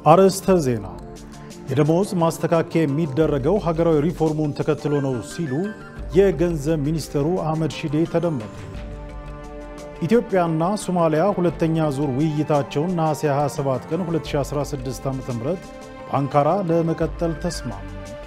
አርዕስተ ዜና። የደሞዝ ማስተካከያ የሚደረገው ሀገራዊ ሪፎርሙን ተከትሎ ነው ሲሉ የገንዘብ ሚኒስትሩ አህመድ ሺዴ ተደመጡ። ኢትዮጵያና ሶማሊያ ሁለተኛ ዙር ውይይታቸውን ነሐሴ 27 ቀን 2016 ዓ.ም በአንካራ ለመቀጠል ተስማሙ።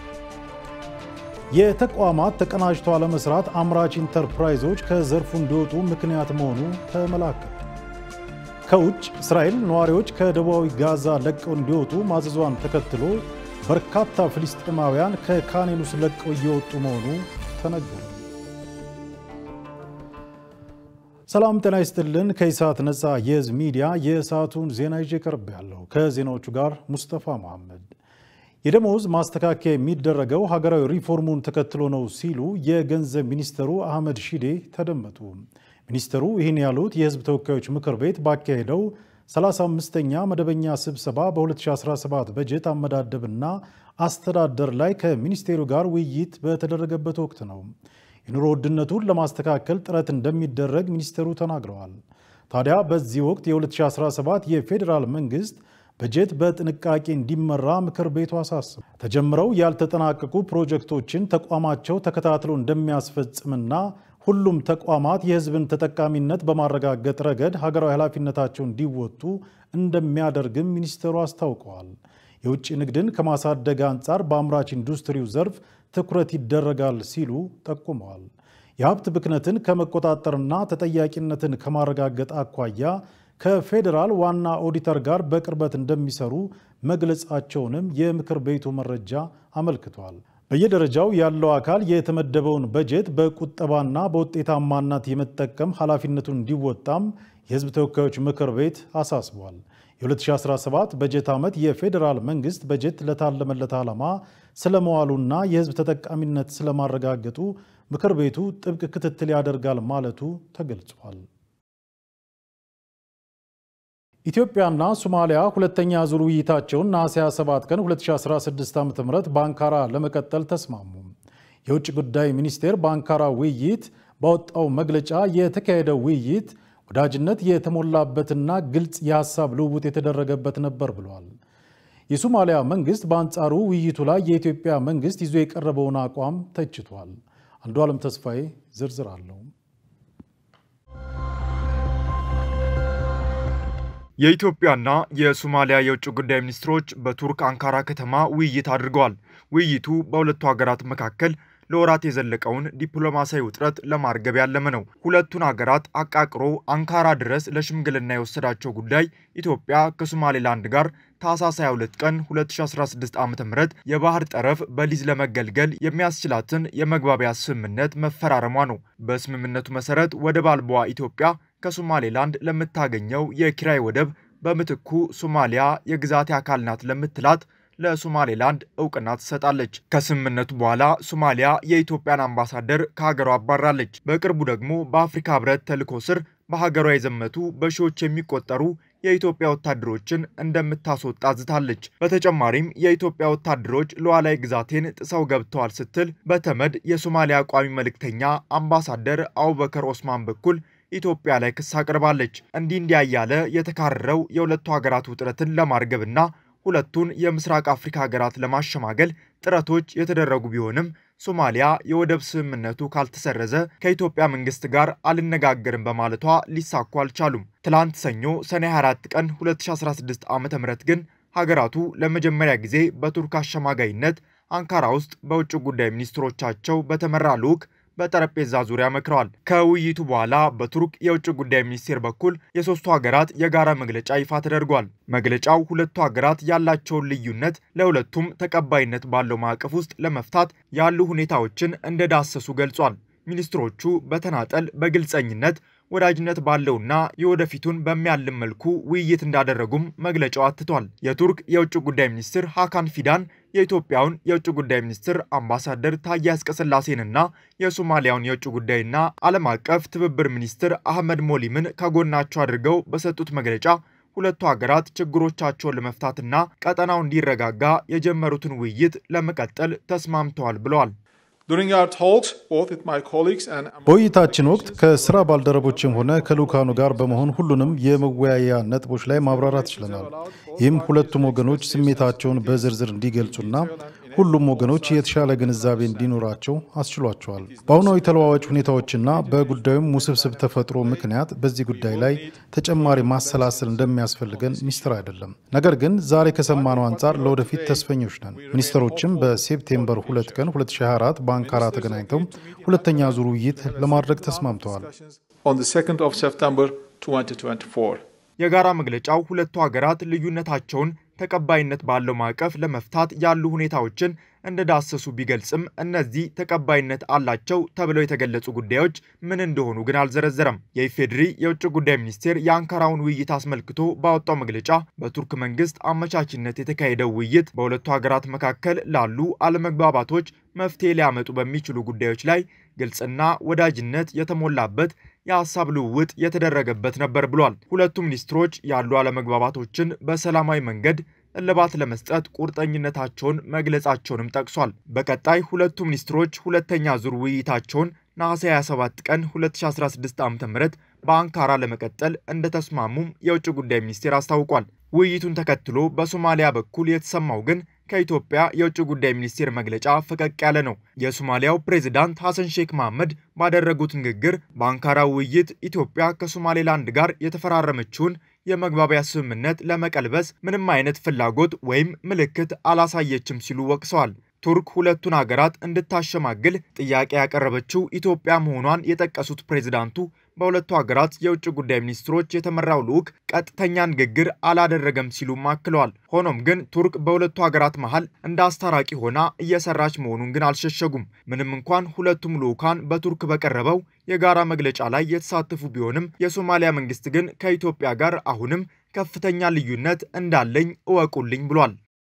የተቋማት ተቀናጅቶ አለመስራት አምራች ኢንተርፕራይዞች ከዘርፉ እንዲወጡ ምክንያት መሆኑ ተመላከተ። ከውጭ እስራኤል ነዋሪዎች ከደቡባዊ ጋዛ ለቀው እንዲወጡ ማዘዟን ተከትሎ በርካታ ፍልስጤማውያን ከካን ዩኒስ ለቀው እየወጡ መሆኑ ተነገረ። ሰላም ጤና ይስጥልን። ከኢሳት ነፃ የህዝብ ሚዲያ የሰዓቱን ዜና ይዤ ቀርብ ያለው ከዜናዎቹ ጋር ሙስጠፋ መሐመድ። የደሞዝ ማስተካከያ የሚደረገው ሀገራዊ ሪፎርሙን ተከትሎ ነው ሲሉ የገንዘብ ሚኒስትሩ አህመድ ሺዴ ተደመጡ። ሚኒስትሩ ይህን ያሉት የህዝብ ተወካዮች ምክር ቤት ባካሄደው 35ኛ መደበኛ ስብሰባ በ2017 በጀት አመዳደብና አስተዳደር ላይ ከሚኒስቴሩ ጋር ውይይት በተደረገበት ወቅት ነው። የኑሮ ውድነቱን ለማስተካከል ጥረት እንደሚደረግ ሚኒስትሩ ተናግረዋል። ታዲያ በዚህ ወቅት የ2017 የፌዴራል መንግስት በጀት በጥንቃቄ እንዲመራ ምክር ቤቱ አሳስብ ተጀምረው ያልተጠናቀቁ ፕሮጀክቶችን ተቋማቸው ተከታትሎ እንደሚያስፈጽምና ሁሉም ተቋማት የህዝብን ተጠቃሚነት በማረጋገጥ ረገድ ሀገራዊ ኃላፊነታቸው እንዲወጡ እንደሚያደርግም ሚኒስትሩ አስታውቀዋል። የውጭ ንግድን ከማሳደግ አንጻር በአምራች ኢንዱስትሪው ዘርፍ ትኩረት ይደረጋል ሲሉ ጠቁመዋል። የሀብት ብክነትን ከመቆጣጠርና ተጠያቂነትን ከማረጋገጥ አኳያ ከፌዴራል ዋና ኦዲተር ጋር በቅርበት እንደሚሰሩ መግለጻቸውንም የምክር ቤቱ መረጃ አመልክቷል። በየደረጃው ያለው አካል የተመደበውን በጀት በቁጠባና በውጤታማነት የመጠቀም ኃላፊነቱን እንዲወጣም የህዝብ ተወካዮች ምክር ቤት አሳስቧል። የ2017 በጀት ዓመት የፌዴራል መንግስት በጀት ለታለመለት ዓላማ ስለመዋሉና የህዝብ ተጠቃሚነት ስለማረጋገጡ ምክር ቤቱ ጥብቅ ክትትል ያደርጋል ማለቱ ተገልጿል። ኢትዮጵያና ሶማሊያ ሁለተኛ ዙር ውይይታቸውን ነሐሴ 27 ቀን 2016 ዓ ም በአንካራ ለመቀጠል ተስማሙ። የውጭ ጉዳይ ሚኒስቴር በአንካራ ውይይት ባወጣው መግለጫ የተካሄደው ውይይት ወዳጅነት የተሞላበትና ግልጽ የሐሳብ ልውውጥ የተደረገበት ነበር ብሏል። የሶማሊያ መንግስት በአንጻሩ ውይይቱ ላይ የኢትዮጵያ መንግስት ይዞ የቀረበውን አቋም ተችቷል። አንዱ ዓለም ተስፋዬ ዝርዝር አለው። የኢትዮጵያና የሶማሊያ የውጭ ጉዳይ ሚኒስትሮች በቱርክ አንካራ ከተማ ውይይት አድርገዋል። ውይይቱ በሁለቱ ሀገራት መካከል ለወራት የዘለቀውን ዲፕሎማሲያዊ ውጥረት ለማርገብ ያለመ ነው። ሁለቱን ሀገራት አቃቅሮ አንካራ ድረስ ለሽምግልና የወሰዳቸው ጉዳይ ኢትዮጵያ ከሶማሌላንድ ጋር ታህሳስ 22 ቀን 2016 ዓ ም የባህር ጠረፍ በሊዝ ለመገልገል የሚያስችላትን የመግባቢያ ስምምነት መፈራረሟ ነው። በስምምነቱ መሰረት ወደብ አልባዋ ኢትዮጵያ ከሶማሌላንድ ለምታገኘው የኪራይ ወደብ በምትኩ ሶማሊያ የግዛቴ አካል ናት ለምትላት ለሶማሌላንድ እውቅና ትሰጣለች። ከስምምነቱ በኋላ ሶማሊያ የኢትዮጵያን አምባሳደር ከሀገሯ አባራለች። በቅርቡ ደግሞ በአፍሪካ ሕብረት ተልዕኮ ስር በሀገሯ የዘመቱ በሺዎች የሚቆጠሩ የኢትዮጵያ ወታደሮችን እንደምታስወጣ ዝታለች። በተጨማሪም የኢትዮጵያ ወታደሮች ሉዓላዊ ግዛቴን ጥሰው ገብተዋል ስትል በተመድ የሶማሊያ ቋሚ መልእክተኛ አምባሳደር አቡበከር ኦስማን በኩል ኢትዮጵያ ላይ ክስ አቅርባለች። እንዲህ እንዲያ እያለ የተካረረው የሁለቱ ሀገራት ውጥረትን ለማርገብና ሁለቱን የምስራቅ አፍሪካ ሀገራት ለማሸማገል ጥረቶች የተደረጉ ቢሆንም ሶማሊያ የወደብ ስምምነቱ ካልተሰረዘ ከኢትዮጵያ መንግስት ጋር አልነጋገርም በማለቷ ሊሳኩ አልቻሉም። ትላንት ሰኞ ሰኔ 24 ቀን 2016 ዓ ም ግን ሀገራቱ ለመጀመሪያ ጊዜ በቱርክ አሸማጋይነት አንካራ ውስጥ በውጭ ጉዳይ ሚኒስትሮቻቸው በተመራ ልዑክ በጠረጴዛ ዙሪያ መክረዋል። ከውይይቱ በኋላ በቱርክ የውጭ ጉዳይ ሚኒስቴር በኩል የሶስቱ ሀገራት የጋራ መግለጫ ይፋ ተደርጓል። መግለጫው ሁለቱ ሀገራት ያላቸውን ልዩነት ለሁለቱም ተቀባይነት ባለው ማዕቀፍ ውስጥ ለመፍታት ያሉ ሁኔታዎችን እንደዳሰሱ ገልጿል። ሚኒስትሮቹ በተናጠል በግልጸኝነት ወዳጅነት ባለውና የወደፊቱን በሚያልም መልኩ ውይይት እንዳደረጉም መግለጫው አትቷል። የቱርክ የውጭ ጉዳይ ሚኒስትር ሃካን ፊዳን የኢትዮጵያውን የውጭ ጉዳይ ሚኒስትር አምባሳደር ታዬ አጽቀሥላሴንና የሶማሊያውን የውጭ ጉዳይና ዓለም አቀፍ ትብብር ሚኒስትር አህመድ ሞሊምን ከጎናቸው አድርገው በሰጡት መግለጫ ሁለቱ ሀገራት ችግሮቻቸውን ለመፍታትና ቀጠናው እንዲረጋጋ የጀመሩትን ውይይት ለመቀጠል ተስማምተዋል ብለዋል። በውይይታችን ወቅት ከስራ ባልደረቦችም ሆነ ከልኡካኑ ጋር በመሆን ሁሉንም የመወያያ ነጥቦች ላይ ማብራራት ችለናል። ይህም ሁለቱም ወገኖች ስሜታቸውን በዝርዝር እንዲገልጹና ሁሉም ወገኖች የተሻለ ግንዛቤ እንዲኖራቸው አስችሏቸዋል። በአሁናዊ ተለዋዋጭ ሁኔታዎችና በጉዳዩም ውስብስብ ተፈጥሮ ምክንያት በዚህ ጉዳይ ላይ ተጨማሪ ማሰላሰል እንደሚያስፈልገን ሚስጥር አይደለም። ነገር ግን ዛሬ ከሰማነው አንጻር ለወደፊት ተስፈኞች ነን። ሚኒስትሮችም በሴፕቴምበር 2 ቀን 2024 በአንካራ ተገናኝተው ሁለተኛ ዙር ውይይት ለማድረግ ተስማምተዋል። የጋራ መግለጫው ሁለቱ ሀገራት ልዩነታቸውን ተቀባይነት ባለው ማዕቀፍ ለመፍታት ያሉ ሁኔታዎችን እንደዳሰሱ ቢገልጽም እነዚህ ተቀባይነት አላቸው ተብለው የተገለጹ ጉዳዮች ምን እንደሆኑ ግን አልዘረዘረም። የኢፌዴሪ የውጭ ጉዳይ ሚኒስቴር የአንካራውን ውይይት አስመልክቶ ባወጣው መግለጫ በቱርክ መንግስት አመቻችነት የተካሄደው ውይይት በሁለቱ ሀገራት መካከል ላሉ አለመግባባቶች መፍትሄ ሊያመጡ በሚችሉ ጉዳዮች ላይ ግልጽና ወዳጅነት የተሞላበት የሀሳብ ልውውጥ የተደረገበት ነበር ብሏል። ሁለቱ ሚኒስትሮች ያሉ አለመግባባቶችን በሰላማዊ መንገድ እልባት ለመስጠት ቁርጠኝነታቸውን መግለጻቸውንም ጠቅሷል። በቀጣይ ሁለቱ ሚኒስትሮች ሁለተኛ ዙር ውይይታቸውን ነሐሴ 27 ቀን 2016 ዓ.ም በአንካራ ለመቀጠል እንደተስማሙም የውጭ ጉዳይ ሚኒስቴር አስታውቋል። ውይይቱን ተከትሎ በሶማሊያ በኩል የተሰማው ግን ከኢትዮጵያ የውጭ ጉዳይ ሚኒስቴር መግለጫ ፈቀቅ ያለ ነው። የሶማሊያው ፕሬዚዳንት ሐሰን ሼክ መሐመድ ባደረጉት ንግግር በአንካራ ውይይት ኢትዮጵያ ከሶማሌላንድ ጋር የተፈራረመችውን የመግባቢያ ስምምነት ለመቀልበስ ምንም አይነት ፍላጎት ወይም ምልክት አላሳየችም ሲሉ ወቅሰዋል። ቱርክ ሁለቱን ሀገራት እንድታሸማግል ጥያቄ ያቀረበችው ኢትዮጵያ መሆኗን የጠቀሱት ፕሬዚዳንቱ በሁለቱ ሀገራት የውጭ ጉዳይ ሚኒስትሮች የተመራው ልዑክ ቀጥተኛ ንግግር አላደረገም ሲሉም አክለዋል። ሆኖም ግን ቱርክ በሁለቱ ሀገራት መሃል እንደ አስታራቂ ሆና እየሰራች መሆኑን ግን አልሸሸጉም። ምንም እንኳን ሁለቱም ልዑካን በቱርክ በቀረበው የጋራ መግለጫ ላይ የተሳተፉ ቢሆንም የሶማሊያ መንግስት ግን ከኢትዮጵያ ጋር አሁንም ከፍተኛ ልዩነት እንዳለኝ እወቁልኝ ብሏል።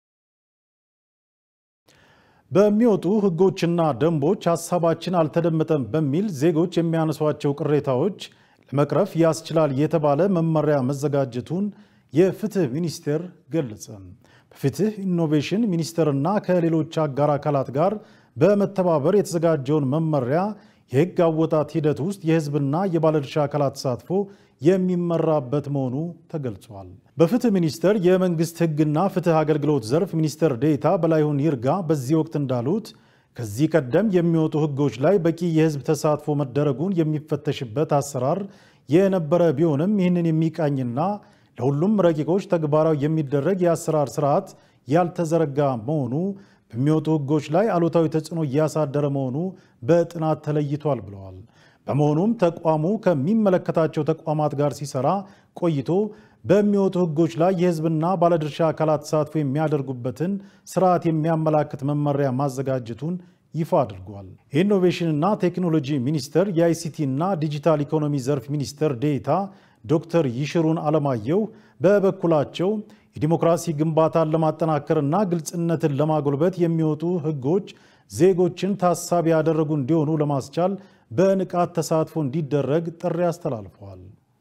በሚወጡ ሕጎችና ደንቦች ሀሳባችን አልተደመጠም በሚል ዜጎች የሚያነሷቸው ቅሬታዎች ለመቅረፍ ያስችላል የተባለ መመሪያ መዘጋጀቱን የፍትህ ሚኒስቴር ገለጸ። በፍትህ ኢኖቬሽን ሚኒስቴርና ከሌሎች አጋር አካላት ጋር በመተባበር የተዘጋጀውን መመሪያ የህግ አወጣት ሂደት ውስጥ የህዝብና የባለድርሻ አካላት ተሳትፎ የሚመራበት መሆኑ ተገልጿል። በፍትህ ሚኒስቴር የመንግስት ህግና ፍትህ አገልግሎት ዘርፍ ሚኒስትር ዴኤታ በላይሁን ይርጋ በዚህ ወቅት እንዳሉት ከዚህ ቀደም የሚወጡ ህጎች ላይ በቂ የህዝብ ተሳትፎ መደረጉን የሚፈተሽበት አሰራር የነበረ ቢሆንም ይህንን የሚቃኝና ለሁሉም ረቂቆች ተግባራዊ የሚደረግ የአሰራር ስርዓት ያልተዘረጋ መሆኑ በሚወጡ ህጎች ላይ አሉታዊ ተጽዕኖ እያሳደረ መሆኑ በጥናት ተለይቷል ብለዋል። በመሆኑም ተቋሙ ከሚመለከታቸው ተቋማት ጋር ሲሰራ ቆይቶ በሚወጡ ህጎች ላይ የህዝብና ባለድርሻ አካላት ተሳትፎ የሚያደርጉበትን ስርዓት የሚያመላክት መመሪያ ማዘጋጀቱን ይፋ አድርጓል። የኢኖቬሽንና ቴክኖሎጂ ሚኒስቴር የአይሲቲና ዲጂታል ኢኮኖሚ ዘርፍ ሚኒስትር ዴኤታ ዶክተር ይሽሩን አለማየሁ በበኩላቸው የዲሞክራሲ ግንባታን ለማጠናከርና ግልጽነትን ለማጎልበት የሚወጡ ህጎች ዜጎችን ታሳቢ ያደረጉ እንዲሆኑ ለማስቻል በንቃት ተሳትፎ እንዲደረግ ጥሪ አስተላልፈዋል።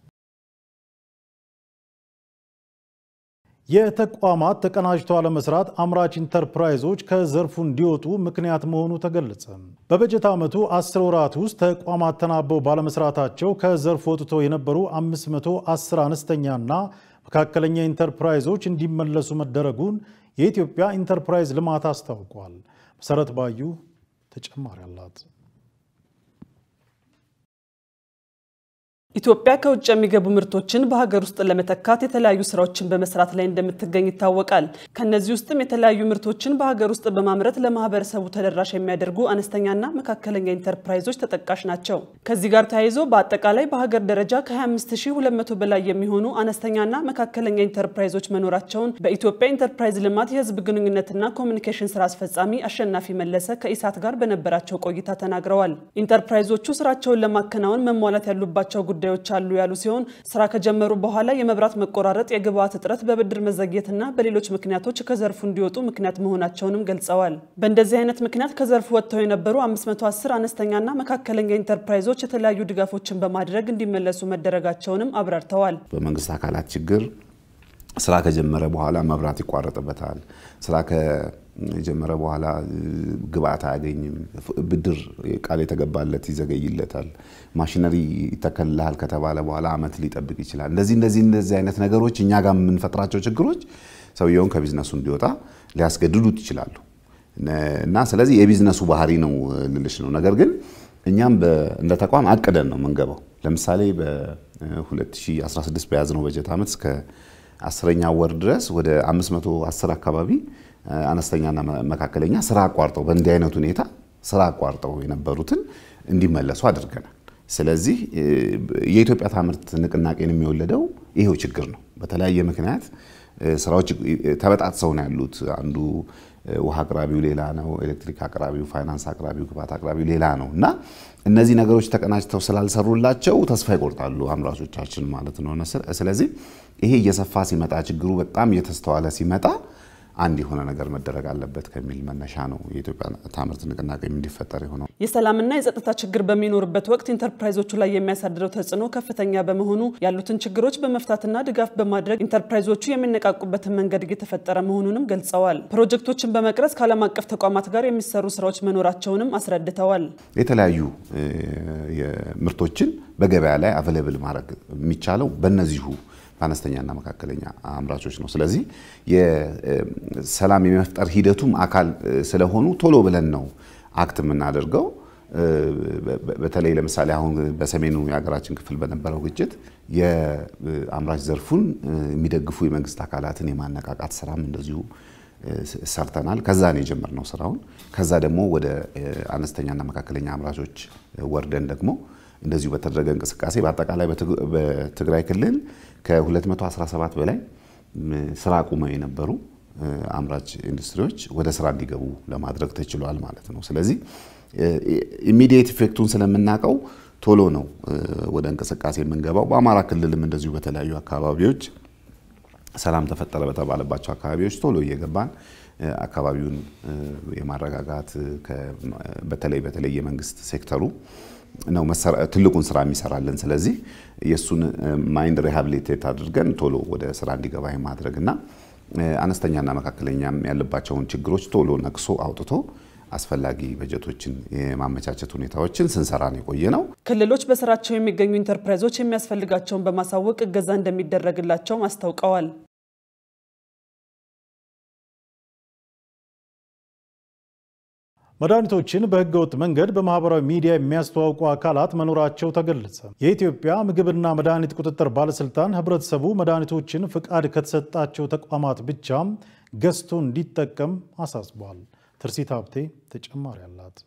የተቋማት ተቀናጅቶ አለመስራት አምራች ኢንተርፕራይዞች ከዘርፉ እንዲወጡ ምክንያት መሆኑ ተገለጸ። በበጀት ዓመቱ 10 ወራት ውስጥ ተቋማት ተናበው ባለመስራታቸው ከዘርፉ ወጥተው የነበሩ 510 አነስተኛና መካከለኛ ኢንተርፕራይዞች እንዲመለሱ መደረጉን የኢትዮጵያ ኢንተርፕራይዝ ልማት አስታውቋል። መሰረት ባዩ ተጨማሪ አላት። ኢትዮጵያ ከውጭ የሚገቡ ምርቶችን በሀገር ውስጥ ለመተካት የተለያዩ ስራዎችን በመስራት ላይ እንደምትገኝ ይታወቃል። ከነዚህ ውስጥም የተለያዩ ምርቶችን በሀገር ውስጥ በማምረት ለማህበረሰቡ ተደራሽ የሚያደርጉ አነስተኛና መካከለኛ ኢንተርፕራይዞች ተጠቃሽ ናቸው። ከዚህ ጋር ተያይዞ በአጠቃላይ በሀገር ደረጃ ከ25200 በላይ የሚሆኑ አነስተኛና መካከለኛ ኢንተርፕራይዞች መኖራቸውን በኢትዮጵያ ኢንተርፕራይዝ ልማት የህዝብ ግንኙነትና ኮሚኒኬሽን ስራ አስፈጻሚ አሸናፊ መለሰ ከኢሳት ጋር በነበራቸው ቆይታ ተናግረዋል። ኢንተርፕራይዞቹ ስራቸውን ለማከናወን መሟላት ያሉባቸው ጉዳዮች ጉዳዮች አሉ ያሉ ሲሆን ስራ ከጀመሩ በኋላ የመብራት መቆራረጥ፣ የግብአት እጥረት፣ በብድር መዘግየትና በሌሎች ምክንያቶች ከዘርፉ እንዲወጡ ምክንያት መሆናቸውንም ገልጸዋል። በእንደዚህ አይነት ምክንያት ከዘርፉ ወጥተው የነበሩ 510 አነስተኛና መካከለኛ ኢንተርፕራይዞች የተለያዩ ድጋፎችን በማድረግ እንዲመለሱ መደረጋቸውንም አብራርተዋል። በመንግስት አካላት ችግር ስራ ከጀመረ በኋላ መብራት ይቋረጥበታል። ስራ የጀመረ በኋላ ግብአት አያገኝም። ብድር ቃል የተገባለት ይዘገይለታል። ማሽነሪ ይተከልልሃል ከተባለ በኋላ አመት ሊጠብቅ ይችላል። እንደዚህ እንደዚህ እንደዚህ አይነት ነገሮች እኛ ጋር የምንፈጥራቸው ችግሮች ሰውየውን ከቢዝነሱ እንዲወጣ ሊያስገድዱት ይችላሉ እና ስለዚህ የቢዝነሱ ባህሪ ነው ልልሽ ነው። ነገር ግን እኛም እንደ ተቋም አቅደን ነው የምንገባው። ለምሳሌ በ2016 በያዝነው በጀት ዓመት እስከ አስረኛ ወር ድረስ ወደ 510 አካባቢ አነስተኛና መካከለኛ ስራ አቋርጠው በእንዲህ አይነት ሁኔታ ስራ አቋርጠው የነበሩትን እንዲመለሱ አድርገናል። ስለዚህ የኢትዮጵያ ታምርት ንቅናቄን የሚወለደው ይሄው ችግር ነው። በተለያየ ምክንያት ስራዎች ተበጣጥሰው ነው ያሉት። አንዱ ውሃ አቅራቢው ሌላ ነው፣ ኤሌክትሪክ አቅራቢው፣ ፋይናንስ አቅራቢው፣ ግብዓት አቅራቢው ሌላ ነው እና እነዚህ ነገሮች ተቀናጅተው ስላልሰሩላቸው ተስፋ ይቆርጣሉ አምራቾቻችን ማለት ነው። ስለዚህ ይሄ እየሰፋ ሲመጣ ችግሩ በጣም እየተስተዋለ ሲመጣ አንድ የሆነ ነገር መደረግ አለበት ከሚል መነሻ ነው የኢትዮጵያ ታምርት ንቅናቄ እንዲፈጠር የሆነው። የሰላምና የጸጥታ ችግር በሚኖርበት ወቅት ኢንተርፕራይዞቹ ላይ የሚያሳድረው ተጽዕኖ ከፍተኛ በመሆኑ ያሉትን ችግሮች በመፍታትና ድጋፍ በማድረግ ኢንተርፕራይዞቹ የሚነቃቁበትን መንገድ እየተፈጠረ መሆኑንም ገልጸዋል። ፕሮጀክቶችን በመቅረጽ ከዓለም አቀፍ ተቋማት ጋር የሚሰሩ ስራዎች መኖራቸውንም አስረድተዋል። የተለያዩ ምርቶችን በገበያ ላይ አቬሌብል ማድረግ የሚቻለው በእነዚሁ በአነስተኛና መካከለኛ አምራቾች ነው። ስለዚህ የሰላም የመፍጠር ሂደቱም አካል ስለሆኑ ቶሎ ብለን ነው አክት የምናደርገው። በተለይ ለምሳሌ አሁን በሰሜኑ የሀገራችን ክፍል በነበረው ግጭት የአምራች ዘርፉን የሚደግፉ የመንግስት አካላትን የማነቃቃት ስራም እንደዚሁ ሰርተናል። ከዛ ነው የጀመርነው ስራውን። ከዛ ደግሞ ወደ አነስተኛና መካከለኛ አምራቾች ወርደን ደግሞ እንደዚሁ በተደረገ እንቅስቃሴ በአጠቃላይ በትግራይ ክልል ከ217 በላይ ስራ አቁመው የነበሩ አምራች ኢንዱስትሪዎች ወደ ስራ እንዲገቡ ለማድረግ ተችሏል ማለት ነው። ስለዚህ ኢሚዲየት ኢፌክቱን ስለምናውቀው ቶሎ ነው ወደ እንቅስቃሴ የምንገባው። በአማራ ክልልም እንደዚሁ በተለያዩ አካባቢዎች ሰላም ተፈጠረ በተባለባቸው አካባቢዎች ቶሎ እየገባን አካባቢውን የማረጋጋት በተለይ በተለይ የመንግስት ሴክተሩ ነው ትልቁን ስራ የሚሰራልን። ስለዚህ የእሱን ማይንድ ሪሃብሊቴት አድርገን ቶሎ ወደ ስራ እንዲገባ የማድረግ እና አነስተኛና መካከለኛም ያለባቸውን ችግሮች ቶሎ ነቅሶ አውጥቶ አስፈላጊ በጀቶችን የማመቻቸት ሁኔታዎችን ስንሰራ ነው የቆየ ነው። ክልሎች በስራቸው የሚገኙ ኢንተርፕራይዞች የሚያስፈልጋቸውን በማሳወቅ እገዛ እንደሚደረግላቸው አስታውቀዋል። መድኃኒቶችን በህገወጥ መንገድ በማህበራዊ ሚዲያ የሚያስተዋውቁ አካላት መኖራቸው ተገለጸ። የኢትዮጵያ ምግብና መድኃኒት ቁጥጥር ባለስልጣን ህብረተሰቡ መድኃኒቶችን ፍቃድ ከተሰጣቸው ተቋማት ብቻም ገዝቶ እንዲጠቀም አሳስቧል። ትርሲት ሀብቴ ተጨማሪ አላት።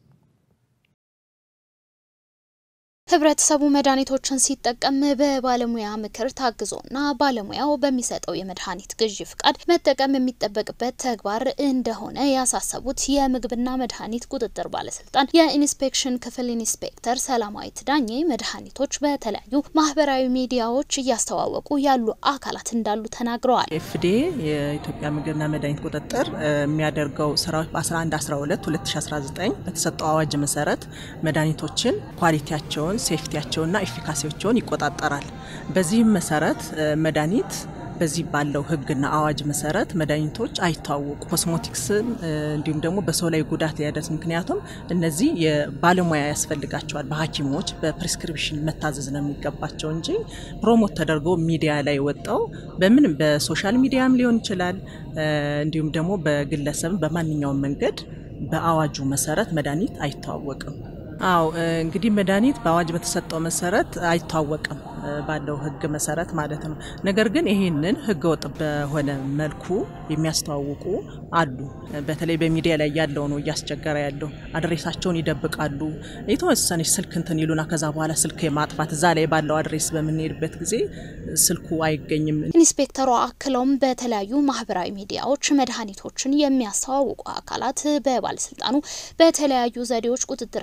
ህብረተሰቡ መድኃኒቶችን ሲጠቀም በባለሙያ ምክር ታግዞና ባለሙያው በሚሰጠው የመድኃኒት ግዢ ፍቃድ መጠቀም የሚጠበቅበት ተግባር እንደሆነ ያሳሰቡት የምግብና መድኃኒት ቁጥጥር ባለስልጣን የኢንስፔክሽን ክፍል ኢንስፔክተር ሰላማዊት ዳኜ መድኃኒቶች በተለያዩ ማህበራዊ ሚዲያዎች እያስተዋወቁ ያሉ አካላት እንዳሉ ተናግረዋል። ኤፍዲኤ የኢትዮጵያ ምግብና መድኃኒት ቁጥጥር የሚያደርገው ስራዎች በ11 12 2019 በተሰጠው አዋጅ መሰረት መድኃኒቶችን ኳሊቲያቸውን ሴፍቲያቸውና ኤፊካሲያቸውን ይቆጣጠራል። በዚህም መሰረት መድኃኒት በዚህ ባለው ህግና አዋጅ መሰረት መድኃኒቶች አይታወቁ ኮስሞቲክስን እንዲሁም ደግሞ በሰው ላይ ጉዳት ሊያደርስ ምክንያቱም እነዚህ የባለሙያ ያስፈልጋቸዋል። በሐኪሞች በፕሪስክሪፕሽን መታዘዝ ነው የሚገባቸው እንጂ ፕሮሞት ተደርጎ ሚዲያ ላይ ወጣው በምንም በሶሻል ሚዲያም ሊሆን ይችላል እንዲሁም ደግሞ በግለሰብ በማንኛውም መንገድ በአዋጁ መሰረት መድኃኒት አይታወቅም። አው እንግዲህ መድኃኒት በአዋጅ በተሰጠው መሰረት አይታወቅም ባለው ህግ መሰረት ማለት ነው። ነገር ግን ይህንን ህገ ወጥ በሆነ መልኩ የሚያስተዋውቁ አሉ። በተለይ በሚዲያ ላይ ያለው ነው እያስቸገረ ያለው። አድሬሳቸውን ይደብቃሉ። የተወሰነች ስልክ እንትን ይሉና ከዛ በኋላ ስልክ የማጥፋት እዛ ላይ ባለው አድሬስ በምንሄድበት ጊዜ ስልኩ አይገኝም። ኢንስፔክተሯ አክለውም በተለያዩ ማህበራዊ ሚዲያዎች መድኃኒቶችን የሚያስተዋውቁ አካላት በባለስልጣኑ በተለያዩ ዘዴዎች ቁጥጥርና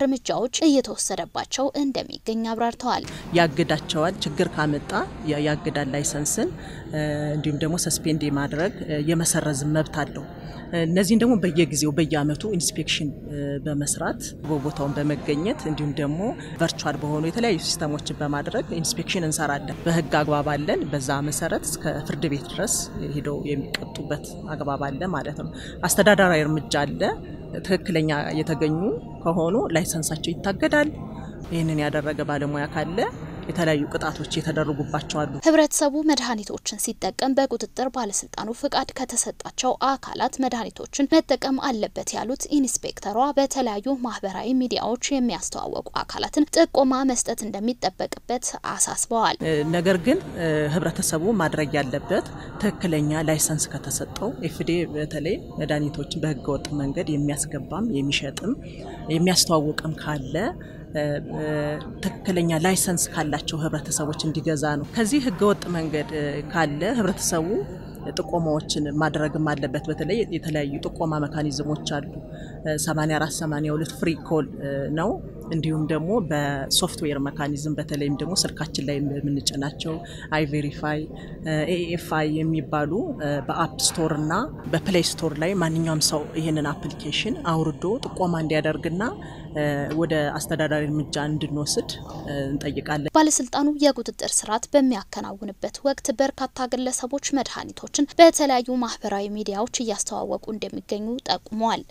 እርምጃዎች እየተወሰደባቸው እንደሚገኝ አብራርተዋል። ያግዳቸዋል። ችግር ካመጣ ያግዳል ላይሰንስን፣ እንዲሁም ደግሞ ሰስፔንድ የማድረግ የመሰረዝ መብት አለው። እነዚህን ደግሞ በየጊዜው በየአመቱ ኢንስፔክሽን በመስራት በቦታውን በመገኘት እንዲሁም ደግሞ ቨርቹዋል በሆኑ የተለያዩ ሲስተሞችን በማድረግ ኢንስፔክሽን እንሰራለን። በህግ አግባብ አለን። በዛ መሰረት እስከ ፍርድ ቤት ድረስ ሄደው የሚቀጡበት አግባብ አለ ማለት ነው። አስተዳደራዊ እርምጃ አለ። ትክክለኛ የተገኙ ከሆኑ ላይሰንሳቸው ይታገዳል። ይህንን ያደረገ ባለሙያ ካለ የተለያዩ ቅጣቶች የተደረጉባቸው አሉ። ህብረተሰቡ መድኃኒቶችን ሲጠቀም በቁጥጥር ባለስልጣኑ ፍቃድ ከተሰጣቸው አካላት መድኃኒቶችን መጠቀም አለበት ያሉት ኢንስፔክተሯ በተለያዩ ማህበራዊ ሚዲያዎች የሚያስተዋወቁ አካላትን ጥቆማ መስጠት እንደሚጠበቅበት አሳስበዋል። ነገር ግን ህብረተሰቡ ማድረግ ያለበት ትክክለኛ ላይሰንስ ከተሰጠው ኤፍዴ በተለይ መድኃኒቶችን በህገወጥ መንገድ የሚያስገባም የሚሸጥም የሚያስተዋውቅም ካለ ትክክለኛ ላይሰንስ ካላቸው ህብረተሰቦች እንዲገዛ ነው። ከዚህ ህገወጥ መንገድ ካለ ህብረተሰቡ ጥቆማዎችን ማድረግም አለበት። በተለይ የተለያዩ ጥቆማ መካኒዝሞች አሉ። 84 82 ፍሪ ኮል ነው። እንዲሁም ደግሞ በሶፍትዌር መካኒዝም በተለይም ደግሞ ስልካችን ላይ የምንጭናቸው አይቬሪፋይ፣ ኤኤፍአይ የሚባሉ በአፕ ስቶር እና በፕሌይ ስቶር ላይ ማንኛውም ሰው ይህንን አፕሊኬሽን አውርዶ ጥቆማ እንዲያደርግና ወደ አስተዳዳሪ እርምጃ እንድንወስድ እንጠይቃለን። ባለስልጣኑ የቁጥጥር ስርዓት በሚያከናውንበት ወቅት በርካታ ግለሰቦች መድኃኒቶችን በተለያዩ ማህበራዊ ሚዲያዎች እያስተዋወቁ እንደሚገኙ ጠቁመዋል።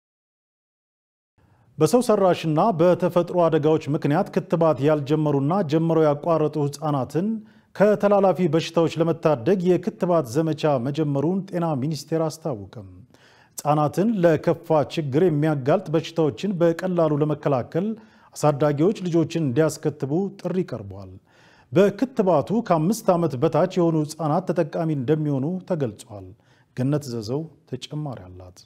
በሰው ሰራሽና በተፈጥሮ አደጋዎች ምክንያት ክትባት ያልጀመሩና ጀምረው ያቋረጡ ህጻናትን ከተላላፊ በሽታዎች ለመታደግ የክትባት ዘመቻ መጀመሩን ጤና ሚኒስቴር አስታወቀም። ህጻናትን ለከፋ ችግር የሚያጋልጥ በሽታዎችን በቀላሉ ለመከላከል አሳዳጊዎች ልጆችን እንዲያስከትቡ ጥሪ ቀርቧል። በክትባቱ ከአምስት ዓመት በታች የሆኑ ህጻናት ተጠቃሚ እንደሚሆኑ ተገልጿል። ገነት ዘዘው ተጨማሪ አላት።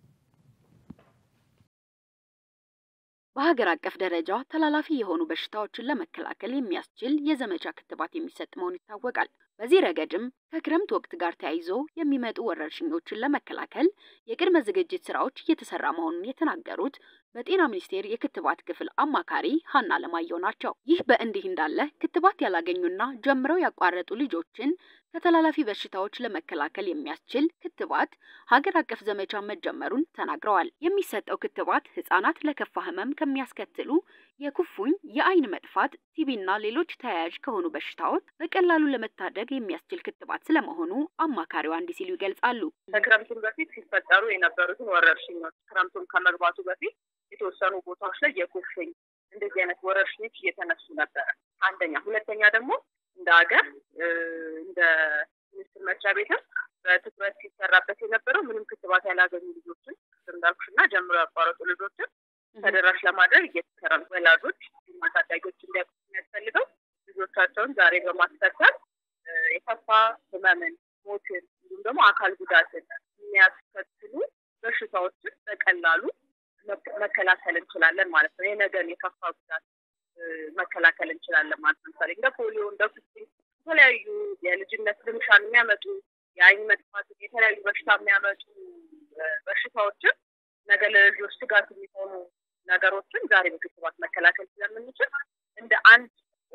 በሀገር አቀፍ ደረጃ ተላላፊ የሆኑ በሽታዎችን ለመከላከል የሚያስችል የዘመቻ ክትባት የሚሰጥ መሆኑ ይታወቃል። በዚህ ረገድም ከክረምት ወቅት ጋር ተያይዞ የሚመጡ ወረርሽኞችን ለመከላከል የቅድመ ዝግጅት ስራዎች እየተሰራ መሆኑን የተናገሩት በጤና ሚኒስቴር የክትባት ክፍል አማካሪ ሀና ለማየሁ ናቸው። ይህ በእንዲህ እንዳለ ክትባት ያላገኙና ጀምረው ያቋረጡ ልጆችን ከተላላፊ በሽታዎች ለመከላከል የሚያስችል ክትባት ሀገር አቀፍ ዘመቻ መጀመሩን ተናግረዋል። የሚሰጠው ክትባት ህጻናት ለከፋ ህመም ከሚያስከትሉ የኩፍኝ፣ የአይን መጥፋት፣ ቲቢና ሌሎች ተያያዥ ከሆኑ በሽታዎች በቀላሉ ለመታደግ የሚያስችል ክትባት ስለመሆኑ አማካሪዋ እንዲህ ሲሉ ይገልጻሉ። ከክረምቱን በፊት ሲፈጠሩ የነበሩትን ወረርሽኞች ክረምቱን ከመግባቱ በፊት የተወሰኑ ቦታዎች ላይ የኩፍኝ እንደዚህ አይነት ወረርሽኞች እየተነሱ ነበረ። አንደኛ። ሁለተኛ ደግሞ እንደ ሀገር እንደ ሚኒስትር መስሪያ ቤትም በትኩረት ሲሰራበት የነበረው ምንም ክትባት ያላገኙ ልጆችን እንዳልኩሽ እና ጀምሮ ያቋረጡ ልጆችን ተደራሽ ለማድረግ እየተሰራ ነው። ወላጆች ማሳዳጊዎች እንዲያውቁ የሚያስፈልገው ልጆቻቸውን ዛሬ በማስከተል የከፋ ህመምን፣ ሞትን እንዲሁም ደግሞ አካል ጉዳትን የሚያስከትሉ በሽታዎችን በቀላሉ መከላከል እንችላለን ማለት ነው። የነገን የከፋ ጉዳት መከላከል እንችላለን ማለት ነው። ለምሳሌ እንደ ፖሊዮ፣ እንደ ኩፍኝ የተለያዩ የልጅነት ልምሻን የሚያመጡ የአይን መጥፋት፣ የተለያዩ በሽታ የሚያመጡ በሽታዎችን ነገ ለልጆች ስጋት የሚሆኑ ነገሮችን ዛሬ በክትባት መከላከል ስለምንችል እንደ አንድ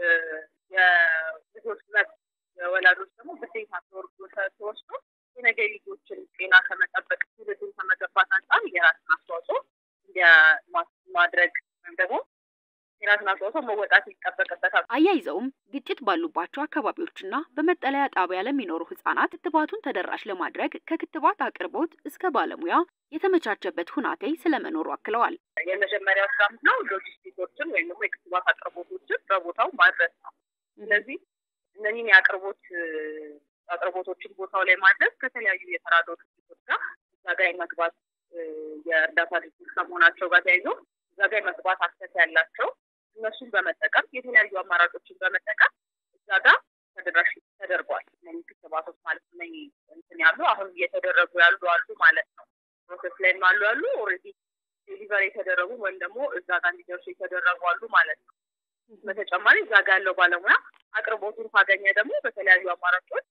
የልጆች መብት የወላጆች ደግሞ ግዴታ ተወስዶ የነገ ልጆችን ጤና ከመጠበቅ ትውልድን ከመገንባት አንጻር የራስን አስተዋጽኦ ማድረግ ወይም ደግሞ የራስን አስተዋጽኦ መወጣት ይጠበቅበታል። አያይዘውም ግጭት ባሉባቸው አካባቢዎችና በመጠለያ ጣቢያ ለሚኖሩ ህጻናት ክትባቱን ተደራሽ ለማድረግ ከክትባት አቅርቦት እስከ ባለሙያ የተመቻቸበት ሁናቴ ስለመኖሩ አክለዋል። የመጀመሪያው ስራ ነው ሎጂስቲኮችን ወይም ደግሞ የክትባት አቅርቦቶችን በቦታው ማድረስ ነው። ስለዚህ እነዚህን የአቅርቦት አቅርቦቶችን ቦታው ላይ ማድረስ ከተለያዩ የተራድኦ ድርጅቶች ጋር እዛ ጋር የመግባት የእርዳታ ድርጅቶች ከመሆናቸው ጋር ተያይዞ እዛ ጋር የመግባት አክሰስ ያላቸው እነሱን በመጠቀም የተለያዩ አማራጮችን በመጠቀም እዛ ጋር ተደራሽ ተደርጓል። እነዚህ ክትባቶች ማለት ነው እንትን ያሉ አሁን እየተደረጉ ያሉ አሉ ማለት ነው። ፕሮሰስ ላይም አሉ ያሉ ኦልሬዲ ዴሊቨሪ የተደረጉ ወይም ደግሞ እዛ ጋር እንዲደርሱ የተደረጉ አሉ ማለት ነው። በተጨማሪ እዛ ጋር ያለው ባለሙያ አቅርቦቱን ካገኘ ደግሞ በተለያዩ አማራጮች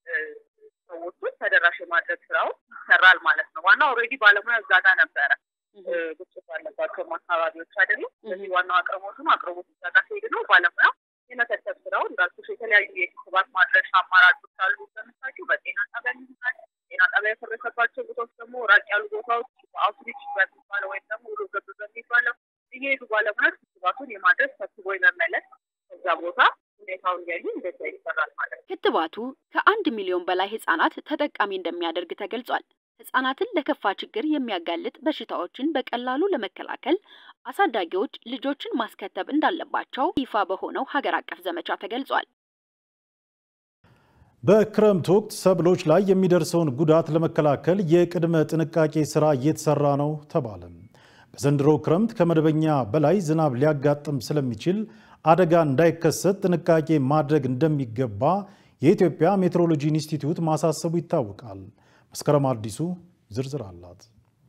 ሰዎቹን ተደራሽ የማድረግ ስራው ይሰራል ማለት ነው። ዋና ኦልሬዲ ባለሙያ እዛ ጋር ነበረ። ግጭት ያለባቸውም አካባቢዎች አይደሉም። ስለዚህ ዋናው አቅርቦቱ ነው። አቅርቦቱ ጋር ሲሄድ ነው ባለሙያ የመከተብ ስራው እንዳልኩሽ የተለያዩ የክትባት ማድረሻ አማራጮች አሉ። ለምሳሌ በጤና ጣቢያ ይሆናል። ጤና ጣቢያ የፈረሰባቸው ቦታዎች ደግሞ ራቅ ያሉ ቦታዎች በአውትሪች በሚባለው ወይም ደግሞ ሩብ ገብ በሚባለው እየሄዱ ባለሙያዎች ክትባቱን የማድረስ ሰብስቦ የመመለስ ከዛ ቦታ ሁኔታውን እያዩ እንደዛ ይሰራል ማለት ነው። ክትባቱ ከአንድ ሚሊዮን በላይ ህጻናት ተጠቃሚ እንደሚያደርግ ተገልጿል። ህጻናትን ለከፋ ችግር የሚያጋልጥ በሽታዎችን በቀላሉ ለመከላከል አሳዳጊዎች ልጆችን ማስከተብ እንዳለባቸው ይፋ በሆነው ሀገር አቀፍ ዘመቻ ተገልጿል። በክረምት ወቅት ሰብሎች ላይ የሚደርሰውን ጉዳት ለመከላከል የቅድመ ጥንቃቄ ስራ እየተሰራ ነው ተባለ። በዘንድሮ ክረምት ከመደበኛ በላይ ዝናብ ሊያጋጥም ስለሚችል አደጋ እንዳይከሰት ጥንቃቄ ማድረግ እንደሚገባ የኢትዮጵያ ሜትሮሎጂ ኢንስቲትዩት ማሳሰቡ ይታወቃል። መስከረም አዲሱ ዝርዝር አላት።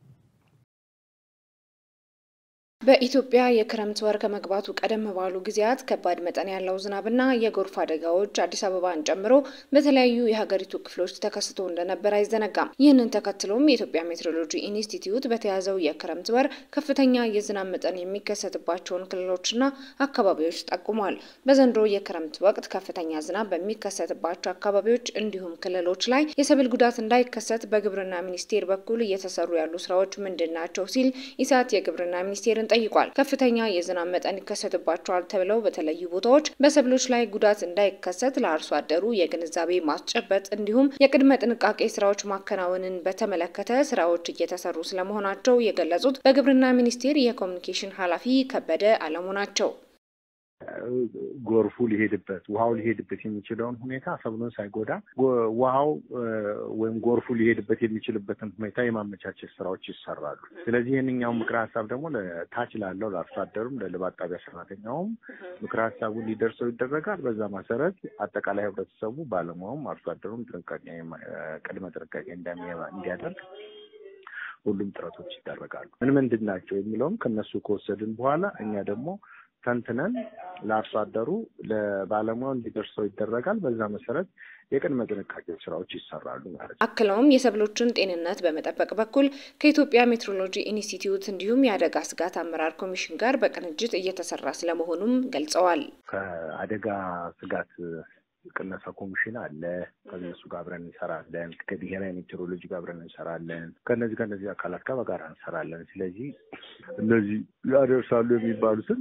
በኢትዮጵያ የክረምት ወር ከመግባቱ ቀደም ባሉ ጊዜያት ከባድ መጠን ያለው ዝናብና የጎርፍ አደጋዎች አዲስ አበባን ጨምሮ በተለያዩ የሀገሪቱ ክፍሎች ተከስቶ እንደነበር አይዘነጋም። ይህንን ተከትሎም የኢትዮጵያ ሜትሮሎጂ ኢንስቲትዩት በተያዘው የክረምት ወር ከፍተኛ የዝናብ መጠን የሚከሰትባቸውን ክልሎችና አካባቢዎች ጠቁሟል። በዘንድሮ የክረምት ወቅት ከፍተኛ ዝናብ በሚከሰትባቸው አካባቢዎች እንዲሁም ክልሎች ላይ የሰብል ጉዳት እንዳይከሰት በግብርና ሚኒስቴር በኩል እየተሰሩ ያሉ ስራዎች ምንድን ናቸው ሲል ኢሳት የግብርና ሚኒስቴርን ጠይቋል። ከፍተኛ የዝናብ መጠን ይከሰትባቸዋል ተብለው በተለዩ ቦታዎች በሰብሎች ላይ ጉዳት እንዳይከሰት ለአርሶ አደሩ የግንዛቤ ማስጨበጥ እንዲሁም የቅድመ ጥንቃቄ ስራዎች ማከናወንን በተመለከተ ስራዎች እየተሰሩ ስለመሆናቸው የገለጹት በግብርና ሚኒስቴር የኮሚኒኬሽን ኃላፊ ከበደ አለሙ ናቸው። ጎርፉ ሊሄድበት ውሃው ሊሄድበት የሚችለውን ሁኔታ ሰብሉን ሳይጎዳ ውሃው ወይም ጎርፉ ሊሄድበት የሚችልበትን ሁኔታ የማመቻቸት ስራዎች ይሰራሉ። ስለዚህ ይህንኛው ምክረ ሀሳብ ደግሞ ታች ላለው ለአርሶ አደሩም ለልማት ጣቢያ ሰራተኛውም ምክረ ሀሳቡ እንዲደርሰው ይደረጋል። በዛ መሰረት አጠቃላይ ህብረተሰቡ፣ ባለሙያውም፣ አርሶ አደሩም ጥንቃቄ ቅድመ ጥንቃቄ እንዲያደርግ ሁሉም ጥረቶች ይደረጋሉ። ምን ምንድን ናቸው የሚለውም ከነሱ ከወሰድን በኋላ እኛ ደግሞ ተንትነን ለአርሶ አደሩ ለባለሙያው እንዲደርሰው ይደረጋል። በዛ መሰረት የቅድመ ጥንቃቄ ስራዎች ይሰራሉ ማለት ነው። አክለውም የሰብሎችን ጤንነት በመጠበቅ በኩል ከኢትዮጵያ ሜትሮሎጂ ኢንስቲትዩት እንዲሁም የአደጋ ስጋት አመራር ኮሚሽን ጋር በቅንጅት እየተሰራ ስለመሆኑም ገልጸዋል። ከአደጋ ስጋት ቅነሳ ኮሚሽን አለ። ከነሱ ጋር አብረን እንሰራለን። ከብሔራዊ ሜትሮሎጂ ጋር አብረን እንሰራለን። ከነዚህ ከነዚህ አካላት ጋር በጋራ እንሰራለን። ስለዚህ እነዚህ ያደርሳሉ የሚባሉትን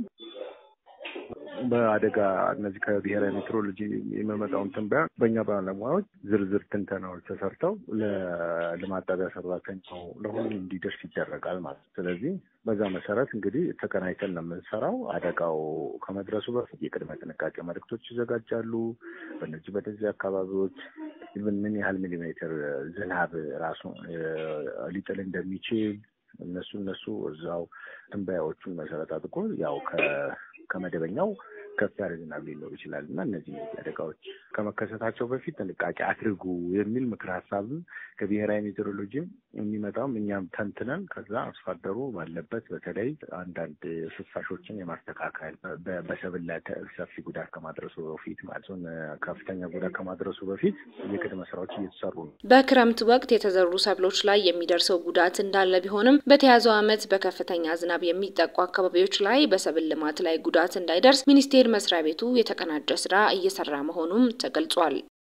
በአደጋ እነዚህ ከብሔራዊ ሜትሮሎጂ የሚመጣውን ትንበያ በእኛ ባለሙያዎች ዝርዝር ትንተናዎች ተሰርተው ለልማት ጣቢያ ሰራተኛው ለሁሉም እንዲደርስ ይደረጋል ማለት ነው። ስለዚህ በዛ መሰረት እንግዲህ ተቀናይተን ነው የምንሰራው። አደጋው ከመድረሱ በፊት የቅድመ ጥንቃቄ መልእክቶች ይዘጋጃሉ። በእነዚህ በነዚህ አካባቢዎች ምን ያህል ሚሊሜትር ዝናብ ራሱ ሊጥል እንደሚችል እነሱ እነሱ እዛው ትንበያዎቹን መሰረት አድርጎ ያው ከመደበኛው ከፍ ያለ ዝናብ ሊኖር ይችላል እና እነዚህ አደጋዎች ከመከሰታቸው በፊት ጥንቃቄ አድርጉ የሚል ምክር ሀሳብ ከብሔራዊ ሜትሮሎጂም የሚመጣውም እኛም ተንትነን ከዛ አርሶ አደሩ ባለበት በተለይ አንዳንድ ፍሳሾችን የማስተካከል በሰብል ላይ ሰፊ ጉዳት ከማድረሱ በፊት ማለት ነው ከፍተኛ ጉዳት ከማድረሱ በፊት የቅድመ ስራዎች እየተሰሩ ነው። በክረምት ወቅት የተዘሩ ሰብሎች ላይ የሚደርሰው ጉዳት እንዳለ ቢሆንም በተያዘው ዓመት በከፍተኛ ዝናብ የሚጠቁ አካባቢዎች ላይ በሰብል ልማት ላይ ጉዳት እንዳይደርስ ሚኒስቴር መስሪያ ቤቱ የተቀናጀ ስራ እየሰራ መሆኑም ተገልጿል።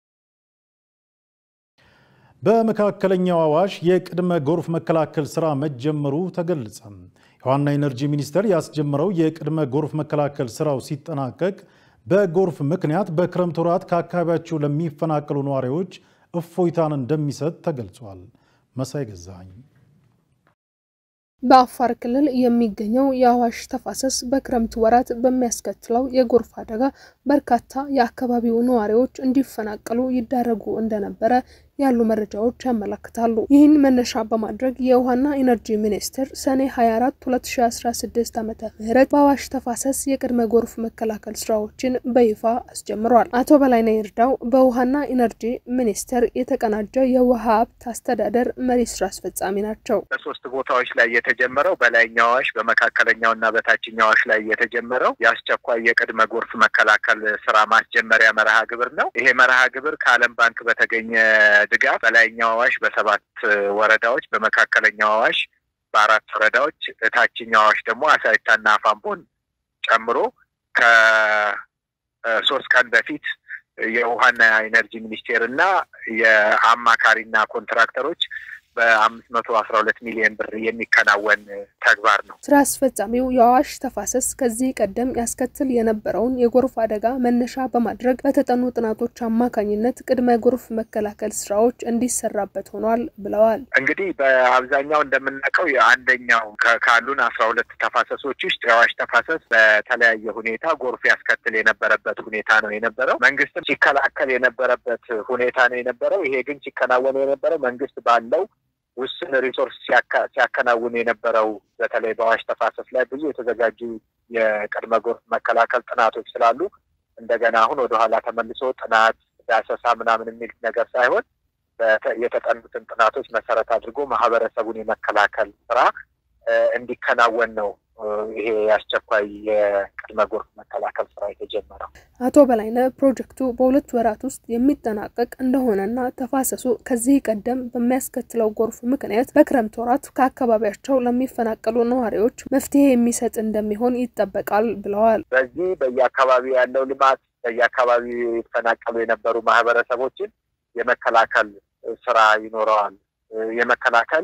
በመካከለኛው አዋሽ የቅድመ ጎርፍ መከላከል ስራ መጀመሩ ተገለጸ። የውሃና ኢነርጂ ሚኒስቴር ያስጀመረው የቅድመ ጎርፍ መከላከል ስራው ሲጠናቀቅ በጎርፍ ምክንያት በክረምት ወራት ከአካባቢያቸው ለሚፈናቀሉ ነዋሪዎች እፎይታን እንደሚሰጥ ተገልጿል። መሳይ ገዛኸኝ በአፋር ክልል የሚገኘው የአዋሽ ተፋሰስ በክረምት ወራት በሚያስከትለው የጎርፍ አደጋ በርካታ የአካባቢው ነዋሪዎች እንዲፈናቀሉ ይዳረጉ እንደነበረ ያሉ መረጃዎች ያመለክታሉ። ይህን መነሻ በማድረግ የውሃና ኢነርጂ ሚኒስቴር ሰኔ 24 2016 ዓ ም በአዋሽ ተፋሰስ የቅድመ ጎርፍ መከላከል ስራዎችን በይፋ አስጀምሯል። አቶ በላይነህ ይርዳው በውሃና ኢነርጂ ሚኒስቴር የተቀናጀ የውሃ ሀብት አስተዳደር መሪ ስራ አስፈጻሚ ናቸው። በሶስት ቦታዎች ላይ የተጀመረው በላይኛው አዋሽ፣ በመካከለኛው እና በታችኛው አዋሽ ላይ የተጀመረው የአስቸኳይ የቅድመ ጎርፍ መከላከል ስራ ማስጀመሪያ መርሃ ግብር ነው። ይሄ መርሃ ግብር ከዓለም ባንክ በተገኘ ድጋፍ በላይኛው አዋሽ በሰባት ወረዳዎች በመካከለኛው አዋሽ በአራት ወረዳዎች ታችኛው አዋሽ ደግሞ አሳይታና አፋምቦን ጨምሮ ከሶስት ቀን በፊት የውሃና ኢነርጂ ሚኒስቴር እና የአማካሪና ኮንትራክተሮች በአምስት መቶ አስራ ሁለት ሚሊዮን ብር የሚከናወን ተግባር ነው። ስራ አስፈጻሚው የአዋሽ ተፋሰስ ከዚህ ቀደም ያስከትል የነበረውን የጎርፍ አደጋ መነሻ በማድረግ በተጠኑ ጥናቶች አማካኝነት ቅድመ ጎርፍ መከላከል ስራዎች እንዲሰራበት ሆኗል ብለዋል። እንግዲህ በአብዛኛው እንደምናውቀው የአንደኛው ካሉን አስራ ሁለት ተፋሰሶች ውስጥ የአዋሽ ተፋሰስ በተለያየ ሁኔታ ጎርፍ ያስከትል የነበረበት ሁኔታ ነው የነበረው። መንግስትም ሲከላከል የነበረበት ሁኔታ ነው የነበረው። ይሄ ግን ሲከናወን የነበረው መንግስት ባለው ውስን ሪሶርስ ሲያከናውን የነበረው በተለይ በአዋሽ ተፋሰስ ላይ ብዙ የተዘጋጁ የቅድመ ጎርፍ መከላከል ጥናቶች ስላሉ እንደገና አሁን ወደኋላ ተመልሶ ጥናት ዳሰሳ ምናምን የሚል ነገር ሳይሆን የተጠኑትን ጥናቶች መሰረት አድርጎ ማህበረሰቡን የመከላከል ስራ እንዲከናወን ነው ይሄ የአስቸኳይ የቅድመ ጎርፍ መከላከል ስራ የተጀመረው። አቶ በላይነህ ፕሮጀክቱ በሁለት ወራት ውስጥ የሚጠናቀቅ እንደሆነና ተፋሰሱ ከዚህ ቀደም በሚያስከትለው ጎርፍ ምክንያት በክረምት ወራት ከአካባቢያቸው ለሚፈናቀሉ ነዋሪዎች መፍትሄ የሚሰጥ እንደሚሆን ይጠበቃል ብለዋል። በዚህ በየአካባቢው ያለው ልማት በየአካባቢው የተፈናቀሉ የነበሩ ማህበረሰቦችን የመከላከል ስራ ይኖረዋል። የመከላከል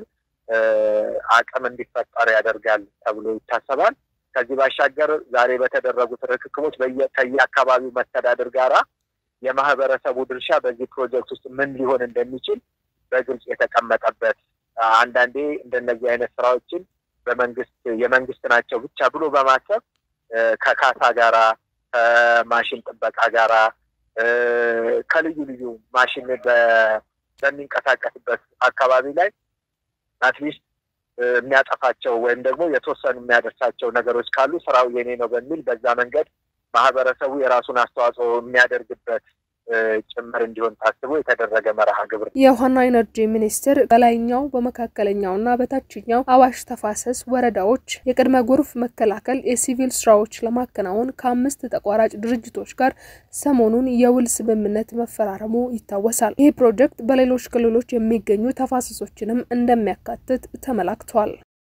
አቅም እንዲፈጠር ያደርጋል ተብሎ ይታሰባል። ከዚህ ባሻገር ዛሬ በተደረጉት ርክክቦች ከየአካባቢው መስተዳድር ጋራ የማህበረሰቡ ድርሻ በዚህ ፕሮጀክት ውስጥ ምን ሊሆን እንደሚችል በግልጽ የተቀመጠበት አንዳንዴ እንደነዚህ አይነት ስራዎችን በመንግስት የመንግስት ናቸው ብቻ ብሎ በማሰብ ከካሳ ጋራ ከማሽን ጥበቃ ጋራ ከልዩ ልዩ ማሽን በሚንቀሳቀስበት አካባቢ ላይ አትሊስት የሚያጠፋቸው ወይም ደግሞ የተወሰኑ የሚያደርሳቸው ነገሮች ካሉ ስራው የኔ ነው በሚል በዛ መንገድ ማህበረሰቡ የራሱን አስተዋጽኦ የሚያደርግበት ጭምር እንዲሆን ታስቦ የተደረገ መርሃ ግብር ነው። የውሃና ኢነርጂ ሚኒስቴር በላይኛው በመካከለኛውና በታችኛው አዋሽ ተፋሰስ ወረዳዎች የቅድመ ጎርፍ መከላከል የሲቪል ስራዎች ለማከናወን ከአምስት ተቋራጭ ድርጅቶች ጋር ሰሞኑን የውል ስምምነት መፈራረሙ ይታወሳል። ይህ ፕሮጀክት በሌሎች ክልሎች የሚገኙ ተፋሰሶችንም እንደሚያካትት ተመላክቷል።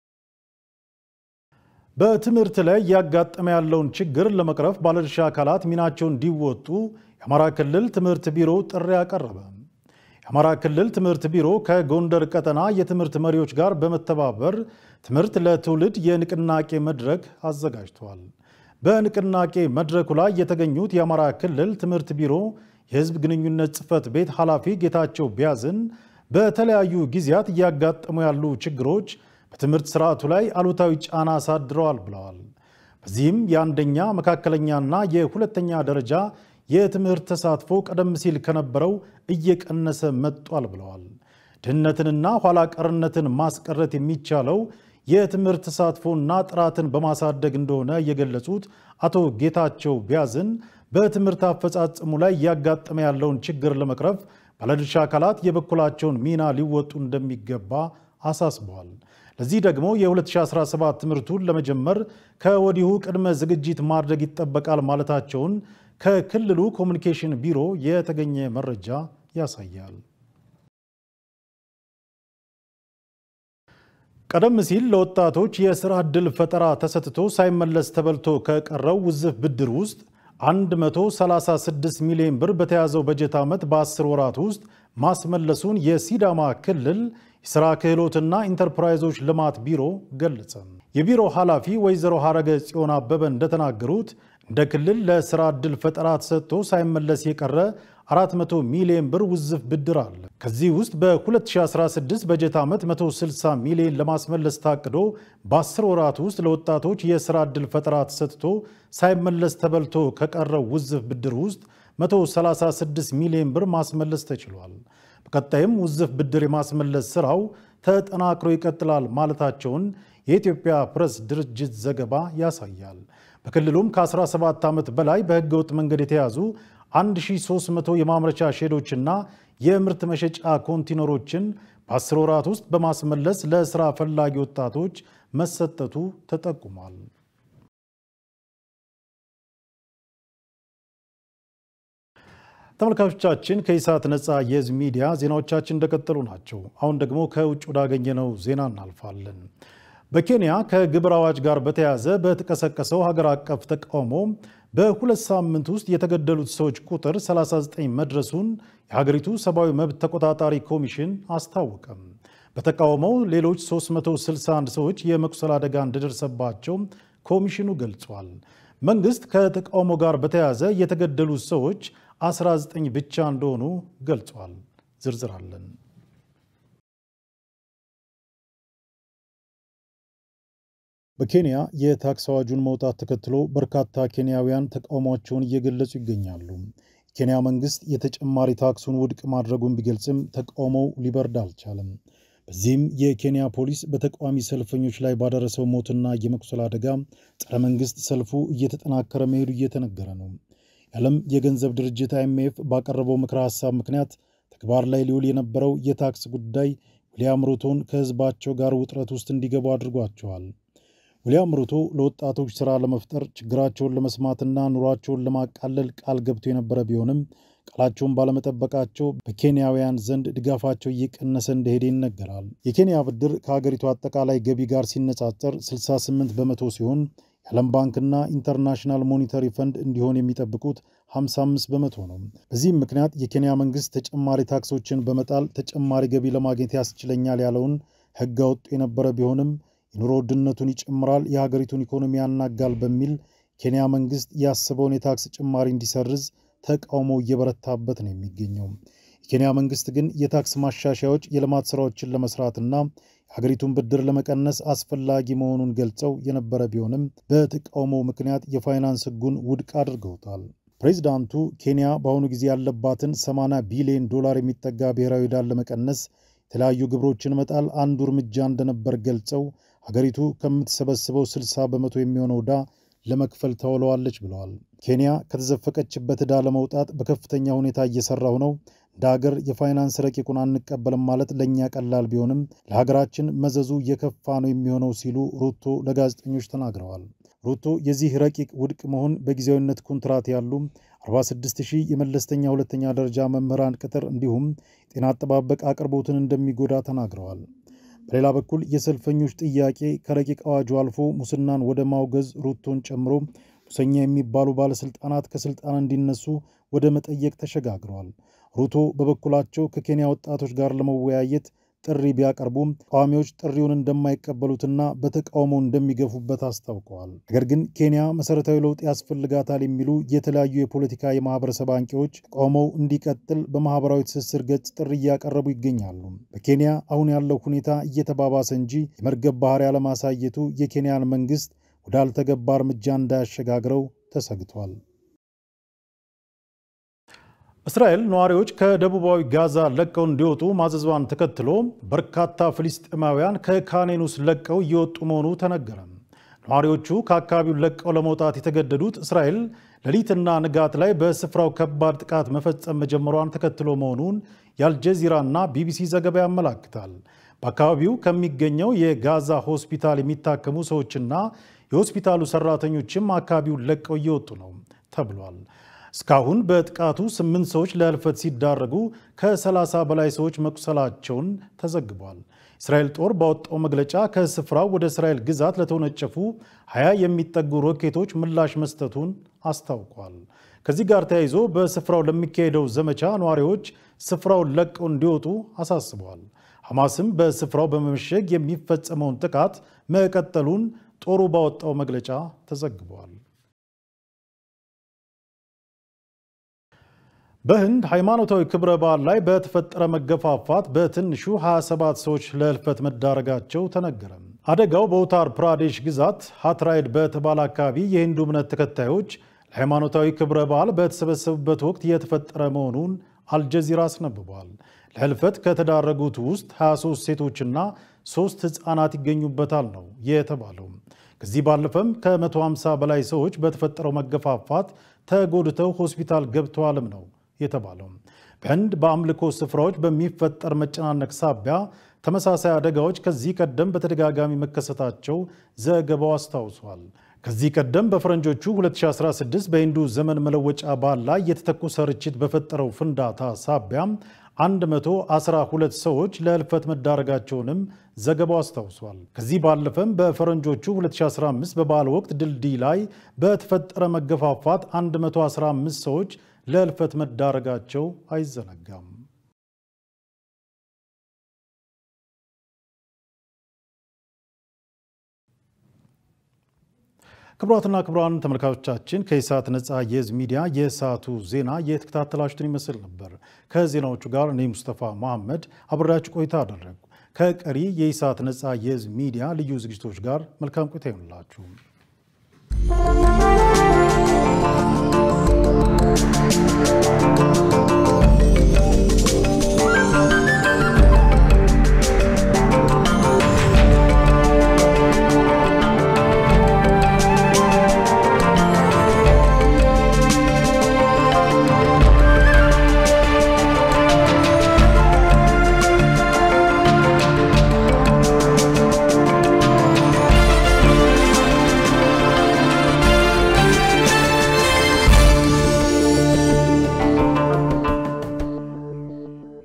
በትምህርት ላይ እያጋጠመ ያለውን ችግር ለመቅረፍ ባለድርሻ አካላት ሚናቸውን እንዲወጡ የአማራ ክልል ትምህርት ቢሮ ጥሪ አቀረበ። የአማራ ክልል ትምህርት ቢሮ ከጎንደር ቀጠና የትምህርት መሪዎች ጋር በመተባበር ትምህርት ለትውልድ የንቅናቄ መድረክ አዘጋጅተዋል። በንቅናቄ መድረኩ ላይ የተገኙት የአማራ ክልል ትምህርት ቢሮ የሕዝብ ግንኙነት ጽሕፈት ቤት ኃላፊ ጌታቸው ቢያዝን በተለያዩ ጊዜያት እያጋጠሙ ያሉ ችግሮች በትምህርት ስርዓቱ ላይ አሉታዊ ጫና አሳድረዋል ብለዋል። በዚህም የአንደኛ መካከለኛና የሁለተኛ ደረጃ የትምህርት ተሳትፎ ቀደም ሲል ከነበረው እየቀነሰ መጥቷል ብለዋል። ድህነትንና ኋላ ቀርነትን ማስቀረት የሚቻለው የትምህርት ተሳትፎና ጥራትን በማሳደግ እንደሆነ የገለጹት አቶ ጌታቸው ቢያዝን በትምህርት አፈጻጸሙ ላይ እያጋጠመ ያለውን ችግር ለመቅረፍ ባለድርሻ አካላት የበኩላቸውን ሚና ሊወጡ እንደሚገባ አሳስበዋል። ለዚህ ደግሞ የ2017 ትምህርቱን ለመጀመር ከወዲሁ ቅድመ ዝግጅት ማድረግ ይጠበቃል ማለታቸውን ከክልሉ ኮሚኒኬሽን ቢሮ የተገኘ መረጃ ያሳያል። ቀደም ሲል ለወጣቶች የስራ ዕድል ፈጠራ ተሰጥቶ ሳይመለስ ተበልቶ ከቀረው ውዝፍ ብድር ውስጥ 136 ሚሊዮን ብር በተያዘው በጀት ዓመት በ10 ወራት ውስጥ ማስመለሱን የሲዳማ ክልል የሥራ ክህሎትና ኢንተርፕራይዞች ልማት ቢሮ ገለጸ። የቢሮ ኃላፊ ወይዘሮ ሐረገ ጽዮን አበበ እንደተናገሩት እንደ ክልል ለስራ ዕድል ፈጠራ ተሰጥቶ ሳይመለስ የቀረ 400 ሚሊዮን ብር ውዝፍ ብድር አለ። ከዚህ ውስጥ በ2016 በጀት ዓመት 160 ሚሊዮን ለማስመለስ ታቅዶ በ10 ወራት ውስጥ ለወጣቶች የስራ ዕድል ፈጠራ ተሰጥቶ ሳይመለስ ተበልቶ ከቀረው ውዝፍ ብድር ውስጥ 136 ሚሊዮን ብር ማስመለስ ተችሏል። በቀጣይም ውዝፍ ብድር የማስመለስ ስራው ተጠናክሮ ይቀጥላል ማለታቸውን የኢትዮጵያ ፕሬስ ድርጅት ዘገባ ያሳያል። በክልሉም ከ17 ዓመት በላይ በህገወጥ መንገድ የተያዙ 1300 የማምረቻ ሼዶችና የምርት መሸጫ ኮንቲነሮችን በ10 ወራት ውስጥ በማስመለስ ለስራ ፈላጊ ወጣቶች መሰጠቱ ተጠቁሟል። ተመልካቾቻችን ከኢሳት ነፃ የህዝብ ሚዲያ ዜናዎቻችን እንደቀጠሉ ናቸው። አሁን ደግሞ ከውጭ ወዳገኘነው ዜና እናልፋለን። በኬንያ ከግብር አዋጅ ጋር በተያያዘ በተቀሰቀሰው ሀገር አቀፍ ተቃውሞ በሁለት ሳምንት ውስጥ የተገደሉት ሰዎች ቁጥር 39 መድረሱን የሀገሪቱ ሰብአዊ መብት ተቆጣጣሪ ኮሚሽን አስታወቀም። በተቃውሞው ሌሎች 361 ሰዎች የመቁሰል አደጋ እንደደረሰባቸው ኮሚሽኑ ገልጿል። መንግስት ከተቃውሞ ጋር በተያያዘ የተገደሉት ሰዎች 19 ብቻ እንደሆኑ ገልጿል። ዝርዝር አለን። በኬንያ የታክስ አዋጁን መውጣት ተከትሎ በርካታ ኬንያውያን ተቃውሟቸውን እየገለጹ ይገኛሉ። የኬንያ መንግስት የተጨማሪ ታክሱን ውድቅ ማድረጉን ቢገልጽም ተቃውሞው ሊበርድ አልቻለም። በዚህም የኬንያ ፖሊስ በተቃዋሚ ሰልፈኞች ላይ ባደረሰው ሞትና የመቁሰል አደጋ ጸረ መንግስት ሰልፉ እየተጠናከረ መሄዱ እየተነገረ ነው። የዓለም የገንዘብ ድርጅት አይኤምኤፍ ባቀረበው ምክረ ሀሳብ ምክንያት ተግባር ላይ ሊውል የነበረው የታክስ ጉዳይ ዊልያም ሩቶን ከህዝባቸው ጋር ውጥረት ውስጥ እንዲገቡ አድርጓቸዋል። ዊልያም ሩቶ ለወጣቶች ሥራ ለመፍጠር ችግራቸውን ለመስማትና ኑሯቸውን ለማቃለል ቃል ገብቶ የነበረ ቢሆንም ቃላቸውን ባለመጠበቃቸው በኬንያውያን ዘንድ ድጋፋቸው እየቀነሰ እንደሄደ ይነገራል። የኬንያ ብድር ከሀገሪቱ አጠቃላይ ገቢ ጋር ሲነጻጸር 68 በመቶ ሲሆን የዓለም ባንክና ኢንተርናሽናል ሞኒተሪ ፈንድ እንዲሆን የሚጠብቁት 55 በመቶ ነው። በዚህም ምክንያት የኬንያ መንግስት ተጨማሪ ታክሶችን በመጣል ተጨማሪ ገቢ ለማግኘት ያስችለኛል ያለውን ሕግ አወጡ የነበረ ቢሆንም የኑሮ ውድነቱን ይጨምራል፣ የሀገሪቱን ኢኮኖሚ ያናጋል በሚል ኬንያ መንግስት ያሰበውን የታክስ ጭማሪ እንዲሰርዝ ተቃውሞ እየበረታበት ነው የሚገኘው። የኬንያ መንግስት ግን የታክስ ማሻሻያዎች የልማት ስራዎችን ለመስራትና የሀገሪቱን ብድር ለመቀነስ አስፈላጊ መሆኑን ገልጸው የነበረ ቢሆንም በተቃውሞው ምክንያት የፋይናንስ ህጉን ውድቅ አድርገውታል። ፕሬዚዳንቱ ኬንያ በአሁኑ ጊዜ ያለባትን 80 ቢሊዮን ዶላር የሚጠጋ ብሔራዊ ዕዳን ለመቀነስ የተለያዩ ግብሮችን መጣል አንዱ እርምጃ እንደነበር ገልጸው ሀገሪቱ ከምትሰበስበው 60 በመቶ የሚሆነው ዕዳ ለመክፈል ታውለዋለች ብለዋል። ኬንያ ከተዘፈቀችበት ዕዳ ለመውጣት በከፍተኛ ሁኔታ እየሰራሁ ነው። እንደ ሀገር የፋይናንስ ረቂቁን አንቀበልም ማለት ለእኛ ቀላል ቢሆንም ለሀገራችን መዘዙ የከፋ ነው የሚሆነው ሲሉ ሩቶ ለጋዜጠኞች ተናግረዋል። ሩቶ የዚህ ረቂቅ ውድቅ መሆን በጊዜያዊነት ኮንትራት ያሉ 46 ሺህ የመለስተኛ ሁለተኛ ደረጃ መምህራን ቅጥር እንዲሁም ጤና አጠባበቅ አቅርቦትን እንደሚጎዳ ተናግረዋል። በሌላ በኩል የሰልፈኞች ጥያቄ ከረቂቅ አዋጁ አልፎ ሙስናን ወደ ማውገዝ ሩቶን ጨምሮ ሙሰኛ የሚባሉ ባለስልጣናት ከስልጣን እንዲነሱ ወደ መጠየቅ ተሸጋግረዋል። ሩቶ በበኩላቸው ከኬንያ ወጣቶች ጋር ለመወያየት ጥሪ ቢያቀርቡም ተቃዋሚዎች ጥሪውን እንደማይቀበሉትና በተቃውሞ እንደሚገፉበት አስታውቀዋል። ነገር ግን ኬንያ መሰረታዊ ለውጥ ያስፈልጋታል የሚሉ የተለያዩ የፖለቲካ የማህበረሰብ አንቂዎች ተቃውሞው እንዲቀጥል በማህበራዊ ትስስር ገጽ ጥሪ እያቀረቡ ይገኛሉ። በኬንያ አሁን ያለው ሁኔታ እየተባባሰ እንጂ የመርገብ ባህሪ ያለማሳየቱ የኬንያን መንግስት ወዳልተገባ እርምጃ እንዳያሸጋግረው ተሰግቷል። እስራኤል ነዋሪዎች ከደቡባዊ ጋዛ ለቀው እንዲወጡ ማዘዟን ተከትሎ በርካታ ፍልስጤማውያን ከካኔኑስ ለቀው እየወጡ መሆኑ ተነገረ። ነዋሪዎቹ ከአካባቢው ለቀው ለመውጣት የተገደዱት እስራኤል ሌሊትና ንጋት ላይ በስፍራው ከባድ ጥቃት መፈጸም መጀመሯን ተከትሎ መሆኑን የአልጀዚራና ቢቢሲ ዘገባ ያመላክታል። በአካባቢው ከሚገኘው የጋዛ ሆስፒታል የሚታከሙ ሰዎችና የሆስፒታሉ ሰራተኞችም አካባቢውን ለቀው እየወጡ ነው ተብሏል። እስካሁን በጥቃቱ ስምንት ሰዎች ለህልፈት ሲዳረጉ ከ30 በላይ ሰዎች መቁሰላቸውን ተዘግቧል። እስራኤል ጦር ባወጣው መግለጫ ከስፍራው ወደ እስራኤል ግዛት ለተወነጨፉ 20 የሚጠጉ ሮኬቶች ምላሽ መስጠቱን አስታውቋል። ከዚህ ጋር ተያይዞ በስፍራው ለሚካሄደው ዘመቻ ነዋሪዎች ስፍራውን ለቀው እንዲወጡ አሳስበዋል። ሐማስም በስፍራው በመመሸግ የሚፈጸመውን ጥቃት መቀጠሉን ጦሩ ባወጣው መግለጫ ተዘግቧል። በህንድ ሃይማኖታዊ ክብረ በዓል ላይ በተፈጠረ መገፋፋት በትንሹ 27 ሰዎች ለህልፈት መዳረጋቸው ተነገረ። አደጋው በኡታር ፕራዴሽ ግዛት ሃትራይድ በተባለ አካባቢ የሂንዱ እምነት ተከታዮች ለሃይማኖታዊ ክብረ በዓል በተሰበሰቡበት ወቅት የተፈጠረ መሆኑን አልጀዚራ አስነብቧል። ለህልፈት ከተዳረጉት ውስጥ 23 ሴቶችና ሶስት ህፃናት ይገኙበታል ነው የተባለው። ከዚህ ባለፈም ከ150 በላይ ሰዎች በተፈጠረው መገፋፋት ተጎድተው ሆስፒታል ገብተዋልም ነው የተባለው። በህንድ በአምልኮ ስፍራዎች በሚፈጠር መጨናነቅ ሳቢያ ተመሳሳይ አደጋዎች ከዚህ ቀደም በተደጋጋሚ መከሰታቸው ዘገባው አስታውሷል። ከዚህ ቀደም በፈረንጆቹ 2016 በሂንዱ ዘመን መለወጫ በዓል ላይ የተተኮሰ ርችት በፈጠረው ፍንዳታ ሳቢያም 112 ሰዎች ለህልፈት መዳረጋቸውንም ዘገባው አስታውሷል። ከዚህ ባለፈም በፈረንጆቹ 2015 በበዓል ወቅት ድልድይ ላይ በተፈጠረ መገፋፋት 115 ሰዎች ለህልፈት መዳረጋቸው አይዘነጋም። ክቡራትና ክቡራን ተመልካቾቻችን ከኢሳት ነፃ የህዝብ ሚዲያ የሰዓቱ ዜና የተከታተላችሁትን ይመስል ነበር። ከዜናዎቹ ጋር እኔ ሙስጠፋ መሐመድ አብሬያችሁ ቆይታ አደረግኩ። ከቀሪ የኢሳት ነፃ የህዝብ ሚዲያ ልዩ ዝግጅቶች ጋር መልካም ቆይታ ይሆንላችሁ።